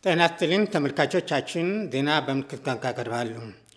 ጤና ይስጥልኝ ተመልካቾቻችን፣ ዜና በምልክት ቋንቋ ቀርባሉ።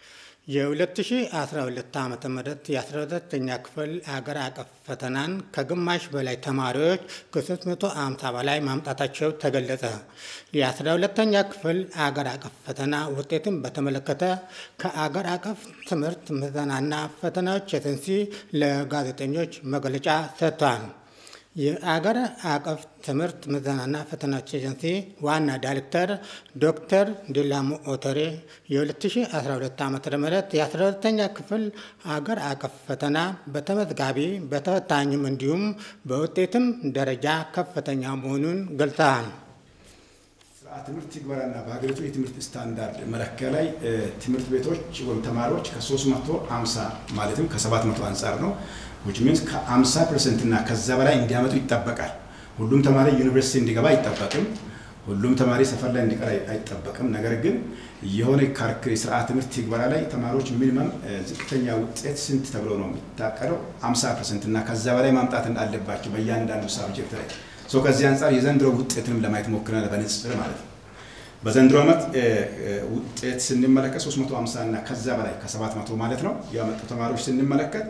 የ2012 ዓ ም የ12ኛ ክፍል አገር አቀፍ ፈተናን ከግማሽ በላይ ተማሪዎች ከ350 በላይ ማምጣታቸው ተገለጸ። የ12ኛ ክፍል አገር አቀፍ ፈተና ውጤትን በተመለከተ ከአገር አቀፍ ትምህርት ምዘናና ፈተናዎች ኤጀንሲ ለጋዜጠኞች መግለጫ ሰጥቷል። የአገር አቀፍ ትምህርት ምዘናና ፈተናዎች ኤጀንሲ ዋና ዳይሬክተር ዶክተር ዲላሞ ኦቶሬ የ2012 ዓ ም የ12ኛ ክፍል አገር አቀፍ ፈተና በተመዝጋቢ በተፈታኝም እንዲሁም በውጤትም ደረጃ ከፍተኛ መሆኑን ገልጸዋል። ስርዓተ ትምህርት ትግበራና በሀገሪቱ የትምህርት ስታንዳርድ መለኪያ ላይ ትምህርት ቤቶች ወይም ተማሪዎች ከ350 ማለትም ከ700 አንጻር ነው ዊች ሚንስ ከ50 ፐርሰንት እና ከዛ በላይ እንዲያመጡ ይጠበቃል። ሁሉም ተማሪ ዩኒቨርሲቲ እንዲገባ አይጠበቅም። ሁሉም ተማሪ ሰፈር ላይ እንዲቀር አይጠበቅም። ነገር ግን የሆነ ካርክ ስርዓተ ትምህርት ትግበራ ላይ ተማሪዎች ሚኒመም ዝቅተኛ ውጤት ስንት ተብሎ ነው የሚታቀደው? 50 ፐርሰንት እና ከዛ በላይ ማምጣት አለባቸው በእያንዳንዱ ሳብጀክት ላይ ሶ ከዚህ አንጻር የዘንድሮ ውጤትንም ለማየት ሞክረናል፣ በንጽጽር ማለት ነው። በዘንድሮ ዓመት ውጤት ስንመለከት 350 እና ከዛ በላይ ከ700 ማለት ነው ያመጡ ተማሪዎች ስንመለከት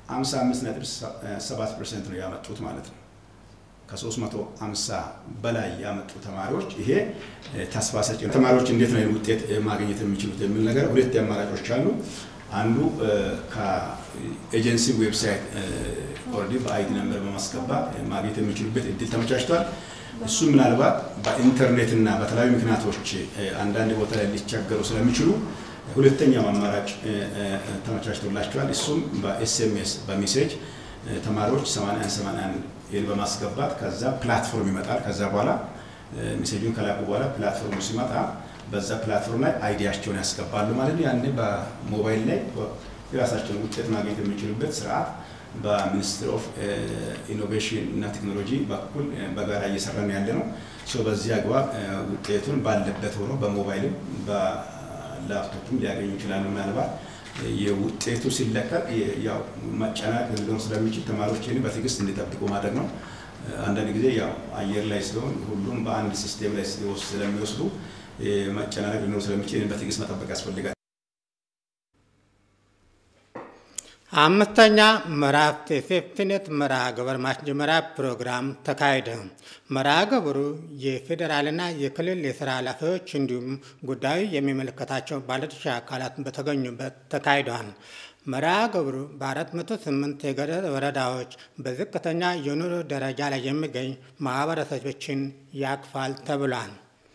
55.7 ፐርሰንት ነው ያመጡት ማለት ነው። ከ350 በላይ ያመጡ ተማሪዎች ይሄ ተስፋ ሰጪ ነው። ተማሪዎች እንዴት ነው ውጤት ማግኘት የሚችሉት የሚል ነገር ሁለት አማራጮች አሉ። አንዱ ከኤጀንሲ ዌብሳይት ኦልሬዲ በአይዲ ነምበር በማስገባት ማግኘት የሚችሉበት እድል ተመቻችቷል። እሱ ምናልባት በኢንተርኔት እና በተለያዩ ምክንያቶች አንዳንድ ቦታ ላይ ሊቸገሩ ስለሚችሉ ሁለተኛው አማራጭ ተመቻችቶላቸዋል። እሱም በኤስኤምኤስ በሜሴጅ ተማሪዎች 81 81 ይል በማስገባት ከዛ ፕላትፎርም ይመጣል። ከዛ በኋላ ሜሴጁን ከላኩ በኋላ ፕላትፎርሙ ሲመጣ በዛ ፕላትፎርም ላይ አይዲያቸውን ያስገባሉ ማለት ነው። ያኔ በሞባይል ላይ የራሳቸውን ውጤት ማግኘት የሚችሉበት ስርዓት በሚኒስትር ኦፍ ኢኖቬሽን እና ቴክኖሎጂ በኩል በጋራ እየሰራን ያለ ነው። በዚህ አግባብ ውጤቱን ባለበት ሆኖ በሞባይልም ላፕቶፕም ሊያገኙ ይችላሉ። ምናልባት የውጤቱ ሲለቀቅ ያው መጨናቅ ሊሆን ስለሚችል ተማሪዎች ይህን በትዕግስት እንዲጠብቁ ማድረግ ነው። አንዳንድ ጊዜ ያው አየር ላይ ሲሆን ሁሉም በአንድ ሲስቴም ላይ ስለሚወስዱ መጨናነቅ ሊኖር ስለሚችል ይህን በትዕግስት መጠበቅ ያስፈልጋል። አምስተኛ ምዕራፍ የሴፍቲኔት መርሃ ግብር ማስጀመሪያ ፕሮግራም ተካሄደ። መርሃ ግብሩ የፌዴራልና የክልል የስራ ኃላፊዎች እንዲሁም ጉዳዩ የሚመለከታቸው ባለድርሻ አካላት በተገኙበት ተካሂደዋል። መርሃ ግብሩ በ408 የገጠር ወረዳዎች በዝቅተኛ የኑሮ ደረጃ ላይ የሚገኝ ማህበረሰቦችን ያቅፋል ተብሏል።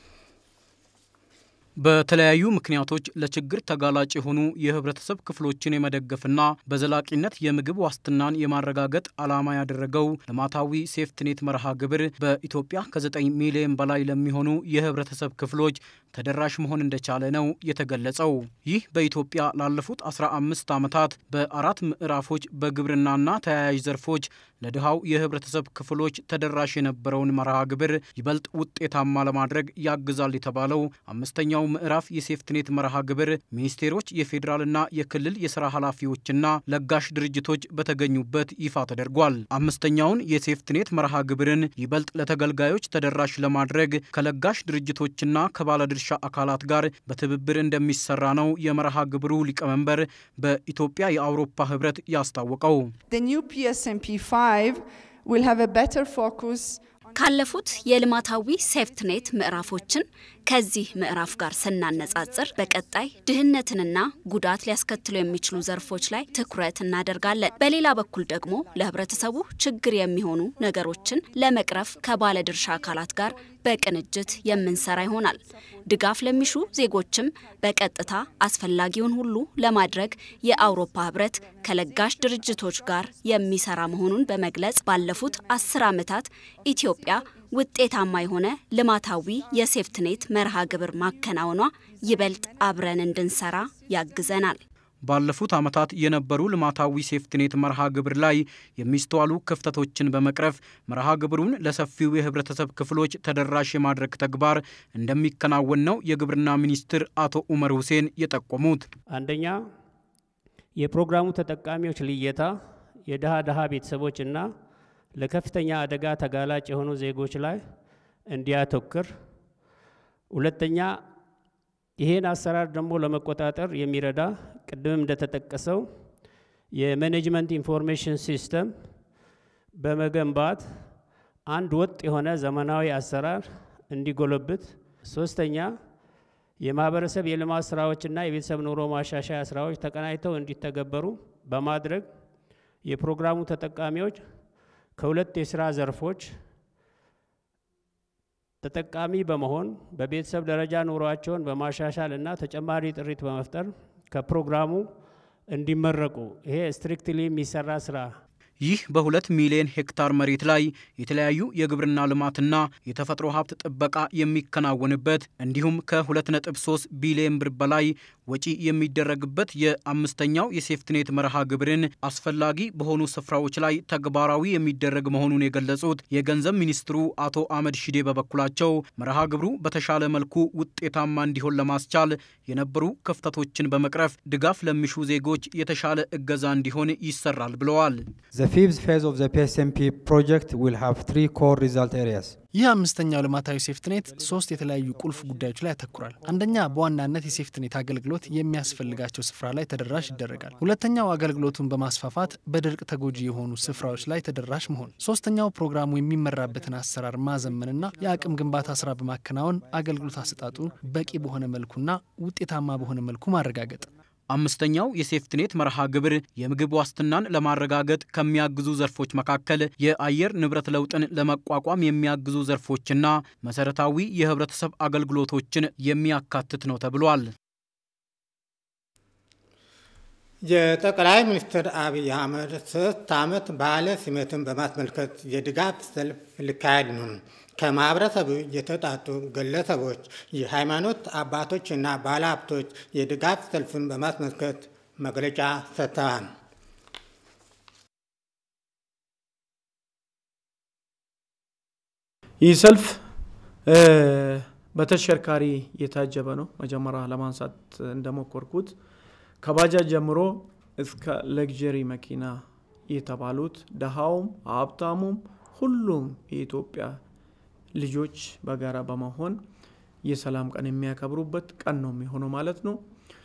በተለያዩ ምክንያቶች ለችግር ተጋላጭ የሆኑ የህብረተሰብ ክፍሎችን የመደገፍና በዘላቂነት የምግብ ዋስትናን የማረጋገጥ ዓላማ ያደረገው ልማታዊ ሴፍትኔት መርሃ ግብር በኢትዮጵያ ከ9 ሚሊዮን በላይ ለሚሆኑ የህብረተሰብ ክፍሎች ተደራሽ መሆን እንደቻለ ነው የተገለጸው። ይህ በኢትዮጵያ ላለፉት 15 ዓመታት በአራት ምዕራፎች በግብርናና ተያያዥ ዘርፎች ለድሃው የህብረተሰብ ክፍሎች ተደራሽ የነበረውን መርሃ ግብር ይበልጥ ውጤታማ ለማድረግ ያግዛል የተባለው አምስተኛው ምዕራፍ የሴፍትኔት መርሃ ግብር ሚኒስቴሮች፣ የፌዴራልና የክልል የስራ ኃላፊዎችና ለጋሽ ድርጅቶች በተገኙበት ይፋ ተደርጓል። አምስተኛውን የሴፍትኔት መርሃ ግብርን ይበልጥ ለተገልጋዮች ተደራሽ ለማድረግ ከለጋሽ ድርጅቶችና ከባለድርሻ አካላት ጋር በትብብር እንደሚሰራ ነው የመርሃ ግብሩ ሊቀመንበር በኢትዮጵያ የአውሮፓ ህብረት ያስታወቀው። ካለፉት የልማታዊ ሴፍትኔት ምዕራፎችን ከዚህ ምዕራፍ ጋር ስናነጻጽር በቀጣይ ድህነትንና ጉዳት ሊያስከትሉ የሚችሉ ዘርፎች ላይ ትኩረት እናደርጋለን። በሌላ በኩል ደግሞ ለህብረተሰቡ ችግር የሚሆኑ ነገሮችን ለመቅረፍ ከባለድርሻ አካላት ጋር በቅንጅት የምንሰራ ይሆናል። ድጋፍ ለሚሹ ዜጎችም በቀጥታ አስፈላጊውን ሁሉ ለማድረግ የአውሮፓ ህብረት ከለጋሽ ድርጅቶች ጋር የሚሰራ መሆኑን በመግለጽ ባለፉት አስር ዓመታት ኢትዮጵያ ውጤታማ የሆነ ልማታዊ የሴፍትኔት መርሃ ግብር ማከናወኗ ይበልጥ አብረን እንድንሰራ ያግዘናል። ባለፉት ዓመታት የነበሩ ልማታዊ ሴፍትኔት መርሃ ግብር ላይ የሚስተዋሉ ክፍተቶችን በመቅረፍ መርሃ ግብሩን ለሰፊው የህብረተሰብ ክፍሎች ተደራሽ የማድረግ ተግባር እንደሚከናወን ነው የግብርና ሚኒስትር አቶ ኡመር ሁሴን የጠቆሙት። አንደኛ የፕሮግራሙ ተጠቃሚዎች ልየታ የድሃ ድሃ ቤተሰቦች እና ለከፍተኛ አደጋ ተጋላጭ የሆኑ ዜጎች ላይ እንዲያተኩር ሁለተኛ ይሄን አሰራር ደግሞ ለመቆጣጠር የሚረዳ ቅድምም እንደተጠቀሰው የማኔጅመንት ኢንፎርሜሽን ሲስተም በመገንባት አንድ ወጥ የሆነ ዘመናዊ አሰራር እንዲጎለብት፣ ሶስተኛ የማህበረሰብ የልማት ስራዎችና የቤተሰብ ኑሮ ማሻሻያ ስራዎች ተቀናጅተው እንዲተገበሩ በማድረግ የፕሮግራሙ ተጠቃሚዎች ከሁለት የስራ ዘርፎች ተጠቃሚ በመሆን በቤተሰብ ደረጃ ኑሯቸውን በማሻሻል እና ተጨማሪ ጥሪት በመፍጠር ከፕሮግራሙ እንዲመረቁ ይሄ ስትሪክትሊ የሚሰራ ስራ ይህ በሁለት ሚሊዮን ሄክታር መሬት ላይ የተለያዩ የግብርና ልማትና የተፈጥሮ ሀብት ጥበቃ የሚከናወንበት እንዲሁም ከ2.3 ቢሊዮን ብር በላይ ወጪ የሚደረግበት የአምስተኛው የሴፍትኔት መርሃ ግብርን አስፈላጊ በሆኑ ስፍራዎች ላይ ተግባራዊ የሚደረግ መሆኑን የገለጹት የገንዘብ ሚኒስትሩ አቶ አህመድ ሺዴ በበኩላቸው መርሃ ግብሩ በተሻለ መልኩ ውጤታማ እንዲሆን ለማስቻል የነበሩ ክፍተቶችን በመቅረፍ ድጋፍ ለሚሹ ዜጎች የተሻለ እገዛ እንዲሆን ይሰራል ብለዋል። The fifth phase of the PSMP project will have three core result areas. ይህ አምስተኛው ልማታዊ ሴፍትኔት ሶስት የተለያዩ ቁልፍ ጉዳዮች ላይ ያተኩራል። አንደኛ በዋናነት የሴፍትኔት አገልግሎት የሚያስፈልጋቸው ስፍራ ላይ ተደራሽ ይደረጋል። ሁለተኛው አገልግሎቱን በማስፋፋት በድርቅ ተጎጂ የሆኑ ስፍራዎች ላይ ተደራሽ መሆን። ሶስተኛው ፕሮግራሙ የሚመራበትን አሰራር ማዘመንና የአቅም ግንባታ ስራ በማከናወን አገልግሎት አሰጣጡ በቂ በሆነ መልኩና ውጤታማ በሆነ መልኩ ማረጋገጥ። አምስተኛው የሴፍትኔት መርሃ ግብር የምግብ ዋስትናን ለማረጋገጥ ከሚያግዙ ዘርፎች መካከል የአየር ንብረት ለውጥን ለመቋቋም የሚያግዙ ዘርፎችና መሰረታዊ የህብረተሰብ አገልግሎቶችን የሚያካትት ነው ተብሏል። የጠቅላይ ሚኒስትር አብይ አህመድ ሶስት ዓመት በዓለ ሲመትን በማስመልከት የድጋፍ ሰልፍ ሊካሄድ ነው። ከማህበረሰቡ የተጣጡ ግለሰቦች፣ የሃይማኖት አባቶችና ባለሀብቶች የድጋፍ ሰልፍን በማስመልከት መግለጫ ሰጥተዋል። ይህ ሰልፍ በተሽከርካሪ የታጀበ ነው። መጀመሪያ ለማንሳት እንደሞከርኩት ከባጃጅ ጀምሮ እስከ ለግጀሪ መኪና የተባሉት ደሃውም ሀብታሙም ሁሉም የኢትዮጵያ ልጆች በጋራ በመሆን የሰላም ቀን የሚያከብሩበት ቀን ነው የሚሆነው ማለት ነው።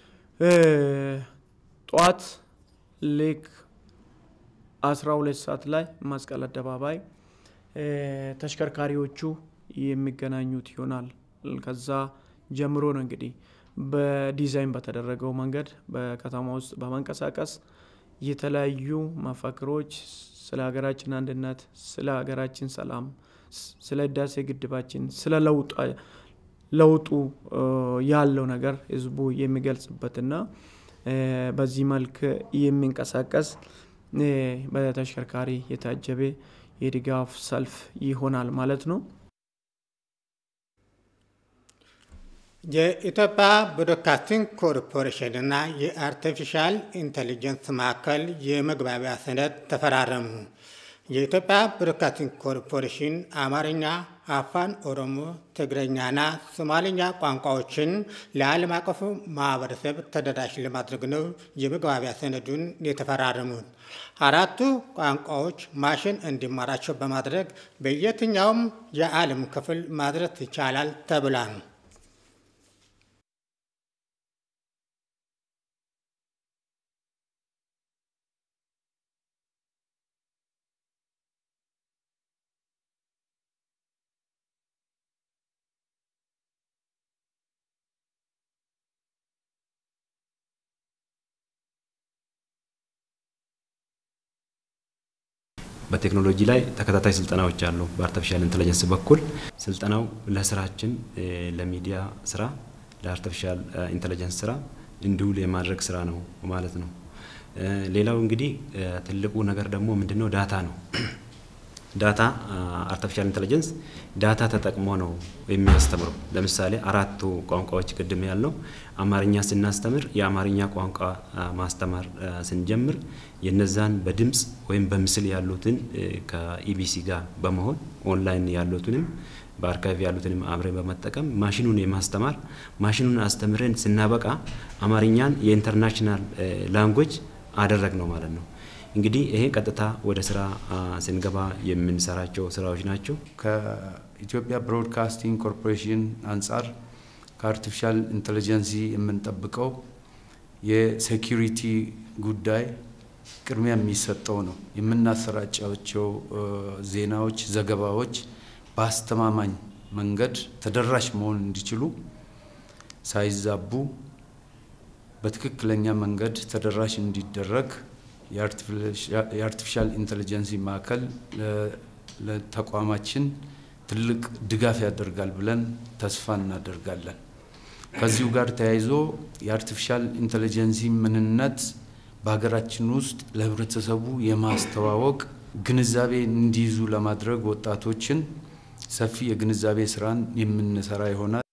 ጠዋት ሌክ 12 ሰዓት ላይ መስቀል አደባባይ ተሽከርካሪዎቹ የሚገናኙት ይሆናል። ከዛ ጀምሮ ነው እንግዲህ በዲዛይን በተደረገው መንገድ በከተማ ውስጥ በመንቀሳቀስ የተለያዩ መፈክሮች ስለ ሀገራችን አንድነት፣ ስለ ሀገራችን ሰላም፣ ስለ ህዳሴ ግድባችን፣ ስለ ለውጡ ያለው ነገር ህዝቡ የሚገልጽበትና በዚህ መልክ የሚንቀሳቀስ በተሽከርካሪ የታጀበ የድጋፍ ሰልፍ ይሆናል ማለት ነው። የኢትዮጵያ ብሮድካስቲንግ ኮርፖሬሽን እና የአርቲፊሻል ኢንቴሊጀንስ ማዕከል የመግባቢያ ሰነድ ተፈራረሙ። የኢትዮጵያ ብሮድካስቲንግ ኮርፖሬሽን አማርኛ፣ አፋን ኦሮሞ፣ ትግረኛና ሶማሌኛ ቋንቋዎችን ለዓለም አቀፉ ማህበረሰብ ተደራሽ ለማድረግ ነው የመግባቢያ ሰነዱን የተፈራረሙት። አራቱ ቋንቋዎች ማሽን እንዲማራቸው በማድረግ በየትኛውም የዓለም ክፍል ማድረስ ይቻላል ተብሏል። በቴክኖሎጂ ላይ ተከታታይ ስልጠናዎች አሉ። በአርቲፊሻል ኢንቴሊጀንስ በኩል ስልጠናው ለስራችን ለሚዲያ ስራ ለአርቲፊሻል ኢንቴሊጀንስ ስራ እንዲውል የማድረግ ስራ ነው ማለት ነው። ሌላው እንግዲህ ትልቁ ነገር ደግሞ ምንድነው? ዳታ ነው። ዳታ አርቲፊሻል ኢንቴሊጀንስ ዳታ ተጠቅሞ ነው የሚያስተምረው። ለምሳሌ አራቱ ቋንቋዎች ቅድም ያልነው አማርኛ ስናስተምር የአማርኛ ቋንቋ ማስተማር ስንጀምር የነዛን በድምፅ ወይም በምስል ያሉትን ከኢቢሲ ጋር በመሆን ኦንላይን ያሉትንም በአርካይቭ ያሉትንም አብረን በመጠቀም ማሽኑን የማስተማር ማሽኑን አስተምረን ስናበቃ አማርኛን የኢንተርናሽናል ላንጉጅ አደረግ ነው ማለት ነው። እንግዲህ ይሄ ቀጥታ ወደ ስራ ስንገባ የምንሰራቸው ስራዎች ናቸው። ከኢትዮጵያ ብሮድካስቲንግ ኮርፖሬሽን አንጻር ከአርቲፊሻል ኢንቴሊጀንሲ የምንጠብቀው የሴኪሪቲ ጉዳይ ቅድሚያ የሚሰጠው ነው። የምናሰራጫቸው ዜናዎች፣ ዘገባዎች በአስተማማኝ መንገድ ተደራሽ መሆን እንዲችሉ ሳይዛቡ በትክክለኛ መንገድ ተደራሽ እንዲደረግ የአርቲፊሻል ኢንቴሊጀንሲ ማዕከል ለተቋማችን ትልቅ ድጋፍ ያደርጋል ብለን ተስፋ እናደርጋለን። ከዚሁ ጋር ተያይዞ የአርቲፊሻል ኢንቴሊጀንሲ ምንነት በሀገራችን ውስጥ ለህብረተሰቡ የማስተዋወቅ ግንዛቤ እንዲይዙ ለማድረግ ወጣቶችን ሰፊ የግንዛቤ ስራን የምንሰራ ይሆናል።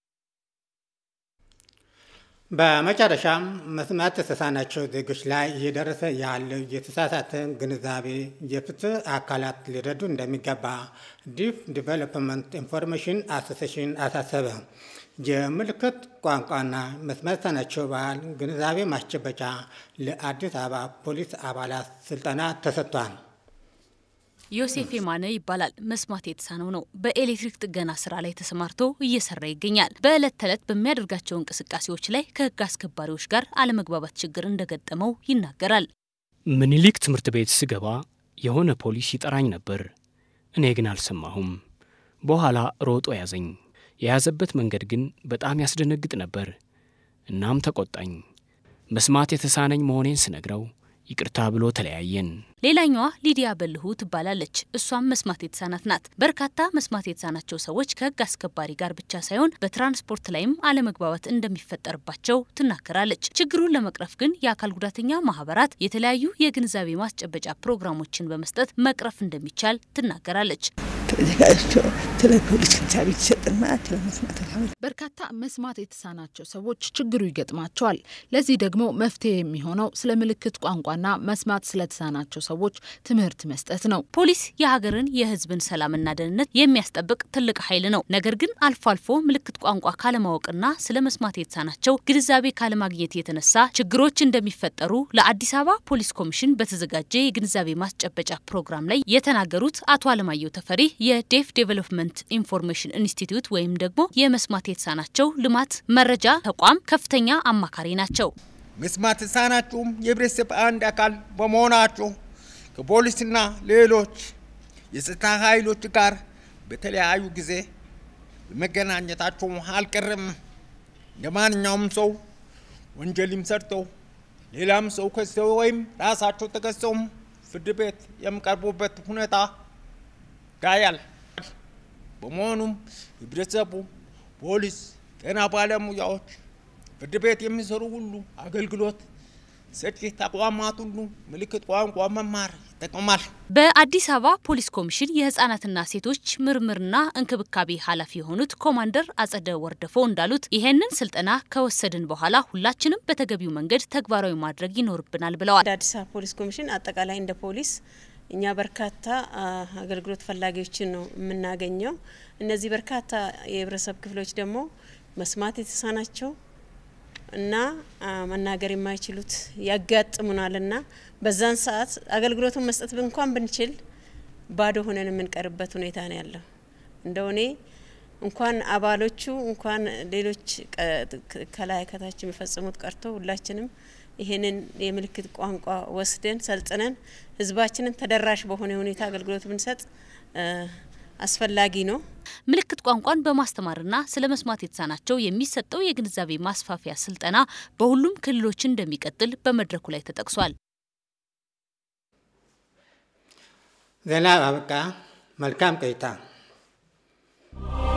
በመጨረሻም መስማት የተሳናቸው ዜጎች ላይ እየደረሰ ያለው የተሳሳተ ግንዛቤ የፍትህ አካላት ሊረዱ እንደሚገባ ዲፍ ዲቨሎፕመንት ኢንፎርሜሽን አሶሴሽን አሳሰበ። የምልክት ቋንቋና መስማት የተሳናቸው ባህል ግንዛቤ ማስጨበጫ ለአዲስ አበባ ፖሊስ አባላት ስልጠና ተሰጥቷል። ዮሴፍ የማነ ይባላል። መስማት የተሳነው ነው። በኤሌክትሪክ ጥገና ስራ ላይ ተሰማርቶ እየሰራ ይገኛል። በዕለት ተዕለት በሚያደርጋቸው እንቅስቃሴዎች ላይ ከህግ አስከባሪዎች ጋር አለመግባባት ችግር እንደገጠመው ይናገራል። ምኒልክ ትምህርት ቤት ስገባ የሆነ ፖሊስ ይጠራኝ ነበር። እኔ ግን አልሰማሁም። በኋላ ሮጦ ያዘኝ። የያዘበት መንገድ ግን በጣም ያስደነግጥ ነበር። እናም ተቆጣኝ። መስማት የተሳነኝ መሆኔን ስነግረው ይቅርታ ብሎ ተለያየን። ሌላኛዋ ሊዲያ በልሁ ትባላለች። እሷም መስማት የተሳናት ናት። በርካታ መስማት የተሳናቸው ሰዎች ከህግ አስከባሪ ጋር ብቻ ሳይሆን በትራንስፖርት ላይም አለመግባባት እንደሚፈጠርባቸው ትናገራለች። ችግሩን ለመቅረፍ ግን የአካል ጉዳተኛ ማህበራት የተለያዩ የግንዛቤ ማስጨበጫ ፕሮግራሞችን በመስጠት መቅረፍ እንደሚቻል ትናገራለች። ተዘጋጅቶ ስለ ፖሊስ ግንዛቤ ይሰጥና ስለ መስማት በርካታ መስማት የተሳናቸው ሰዎች ችግሩ ይገጥማቸዋል። ለዚህ ደግሞ መፍትሄ የሚሆነው ስለ ምልክት ቋንቋና መስማት ስለተሳናቸው ሰዎች ትምህርት መስጠት ነው። ፖሊስ የሀገርን የህዝብን ሰላምና ደህንነት የሚያስጠብቅ ትልቅ ኃይል ነው። ነገር ግን አልፎ አልፎ ምልክት ቋንቋ ካለማወቅና ስለ መስማት የተሳናቸው ግንዛቤ ካለማግኘት የተነሳ ችግሮች እንደሚፈጠሩ ለአዲስ አበባ ፖሊስ ኮሚሽን በተዘጋጀ የግንዛቤ ማስጨበጫ ፕሮግራም ላይ የተናገሩት አቶ አለማየሁ ተፈሪ የዴፍ ዴቨሎፕመንት ኢንፎርሜሽን ኢንስቲትዩት ወይም ደግሞ የመስማት የተሳናቸው ልማት መረጃ ተቋም ከፍተኛ አማካሪ ናቸው። መስማት የተሳናችሁም የህብረተሰብ አንድ አካል በመሆናችሁ ከፖሊስና ሌሎች የጸጥታ ኃይሎች ጋር በተለያዩ ጊዜ በመገናኘታችሁ አልቀርም። እንደ ማንኛውም ሰው ወንጀልም ሰርተው ሌላም ሰው ከሰው ወይም ራሳቸው ተከሰውም ፍርድ ቤት የሚቀርቡበት ሁኔታ ይታያል። በመሆኑም ህብረተሰቡ፣ ፖሊስ፣ ጤና ባለሙያዎች፣ ፍርድ ቤት የሚሰሩ ሁሉ አገልግሎት ሰጪ ተቋማት ሁሉ ምልክት ቋንቋ መማር ይጠቅማል። በአዲስ አበባ ፖሊስ ኮሚሽን የህጻናትና ሴቶች ምርምርና እንክብካቤ ኃላፊ የሆኑት ኮማንደር አጸደ ወርደፎ እንዳሉት ይሄንን ስልጠና ከወሰድን በኋላ ሁላችንም በተገቢው መንገድ ተግባራዊ ማድረግ ይኖርብናል ብለዋል። እንደ አዲስ አበባ ፖሊስ ኮሚሽን አጠቃላይ እንደ ፖሊስ እኛ በርካታ አገልግሎት ፈላጊዎችን ነው የምናገኘው። እነዚህ በርካታ የህብረተሰብ ክፍሎች ደግሞ መስማት የተሳናቸው እና መናገር የማይችሉት ያጋጥሙናልና በዛን ሰዓት አገልግሎቱን መስጠት እንኳን ብንችል ባዶ ሆነን የምንቀርበት ሁኔታ ነው ያለው። እንደው እኔ እንኳን አባሎቹ እንኳን ሌሎች ከላይ ከታች የሚፈጽሙት ቀርቶ ሁላችንም ይህንን የምልክት ቋንቋ ወስደን ሰልጥነን ህዝባችንን ተደራሽ በሆነ ሁኔታ አገልግሎት ብንሰጥ አስፈላጊ ነው። ምልክት ቋንቋን በማስተማርና ስለ መስማት የተሳናቸው የሚሰጠው የግንዛቤ ማስፋፊያ ስልጠና በሁሉም ክልሎች እንደሚቀጥል በመድረኩ ላይ ተጠቅሷል። ዜና አበቃ። መልካም ቆይታ።